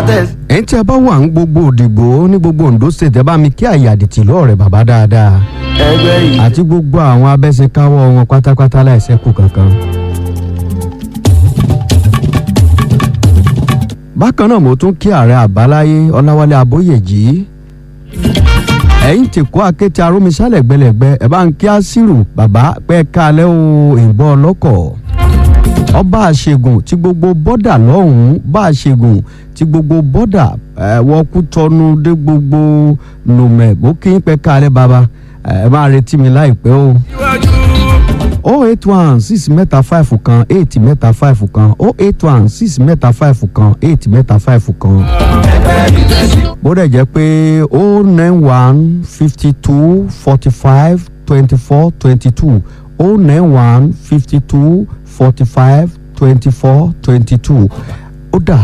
tẹ̀sí. ẹ̀yin tí a bá wà ń gbogbo òdìgbò ní gbogbo Ondo state ẹ bá mi kí àyàdìtì lọ́ọ̀rẹ́ bàbá dáadáa ẹgbẹ́ yìí. àti gbogbo àwọn abẹ́sẹ̀káwọ́ wọn pátápátá láìsẹ́kù kankan. bákan náà mo tún kí ààrẹ àbáláyé ọláwálé abóyèjì ẹ̀yin tí kó akéte arómisálẹ̀ gbẹlẹ̀gbẹ́ ẹ̀ bá ń kí àṣírù bàbá pẹ́ kálẹ̀ o ìbọn ọlọ́kọ̀ ọba àṣegùn tí gbogbo bọ́dà lọ́hùn-ún bá àṣegùn tí gbogbo bọ́dà ẹ̀ wọ́n kú tọ́nu dé gbogbo nùmẹ̀ ó kí ń pẹ́ kálẹ̀ bàbá ẹ̀ máa retí mi láìpẹ́ o o eight one six mẹ́ta five kan eight mẹ́ta five kan o eight one six mẹ́ta five kan eight mẹ́ta five kan. bó dẹ̀ jẹ́ pé o nine one fifty two forty five twenty four twenty two o nine one fifty two forty five twenty four twenty two ó dà